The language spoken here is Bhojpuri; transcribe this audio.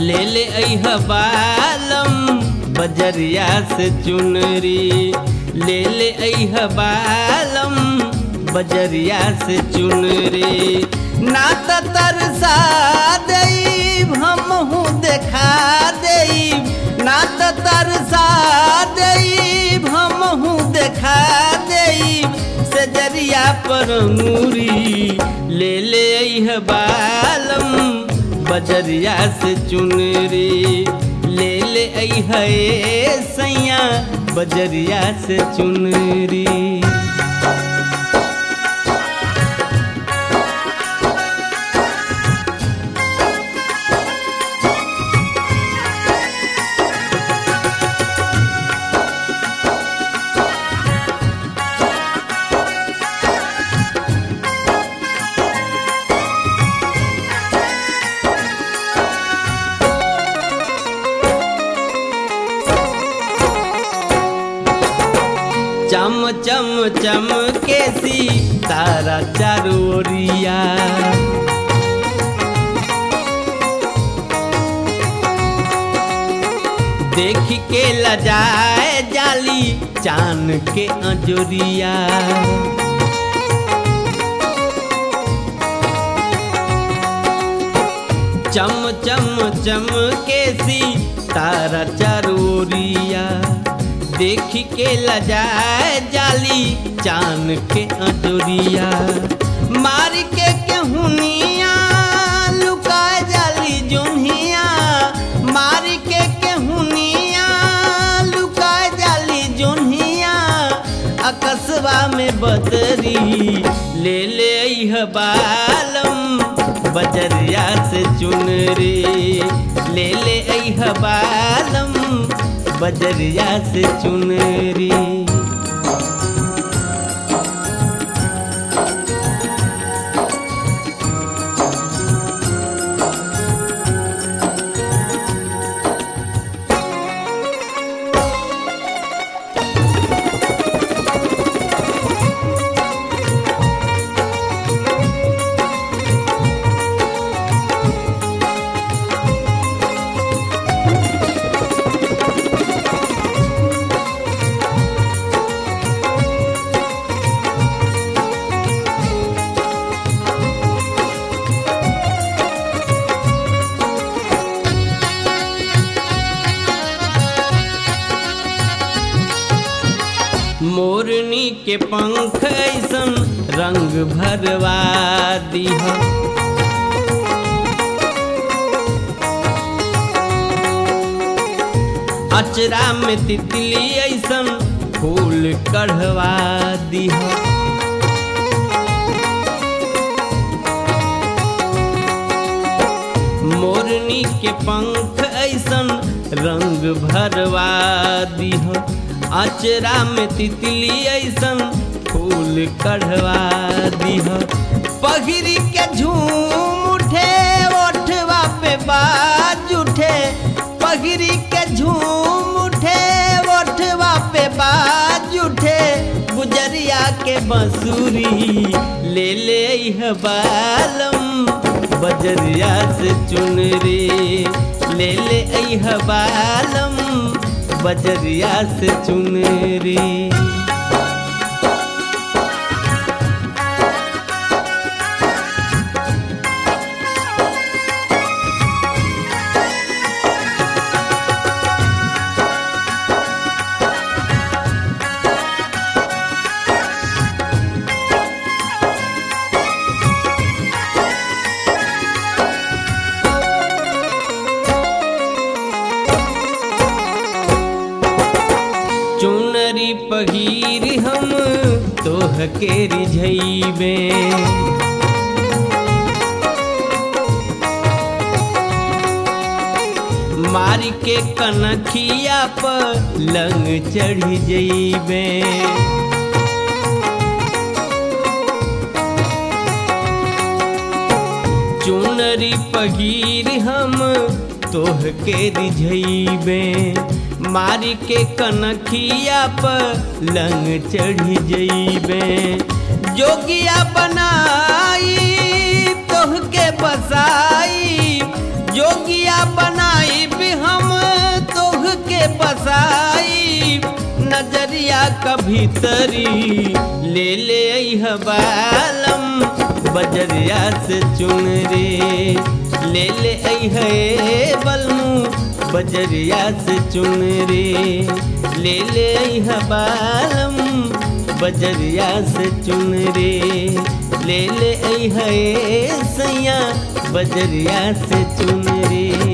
ले ले अह बालम बजरिया से चुनरी ले ले अह बालम बजरिया से चुनरी ना त तरसा देब हमहू देखा देब ना त तरसा देब हमहू देखा देब सजरिया पर अंगूरी ले ले अह बालम बजरिया से चुनरी ले ले अह सैया बजरिया से चुनरी चम चम चम के सी तारा चारोरिया देख के लजाए जाली चान के अजोरिया चम चम चम के सी तारा चारोरिया देख के लजाए जाली चान के अजोरिया मार के केहुनिया लुकाए जाली जोनिया मार के केहुनिया लुकाए जाली जोनिया अकस्बा में बदरी ले ले अह बालम बजरिया से चुनरी ले ले अह बालम बजरिया से चुनरी मोरनी के पंख ऐसन रंग भरवा दीह अचरा में तितली ऐसन फूल कढ़वा दीह मोरनी के पंख ऐसन रंग भरवा दीह अचरा में तितली ऐसन फूल कढ़वा दीह पगरी के झूम उठे ओठवा पे बाज उठे पगरी के झूम उठे ओठवा पे बाज उठे गुजरिया के बंसुरी ले ले यह बालम बजरिया से चुनरी ले ले यह बालम बजरिया से चुनरी चुनरी पगीर हम तोह के रिझैबे मार के कनखिया पर लंग चढ़ी जइबे चुनरी पगीर हम तोह के रिझैबे मारी के कनखिया पर लंग चढ़ी जइबे जोगिया बनाई तोह के बसाई जोगिया बनाई का भीतरी ले ले अइह बालम बजरिया से चुन रे ले ले अइह ए बलमू बजरिया से चुन रे ले ले अइह बालम बजरिया से चुन रे ले ले अइह ए सैया बजरिया से चुन रे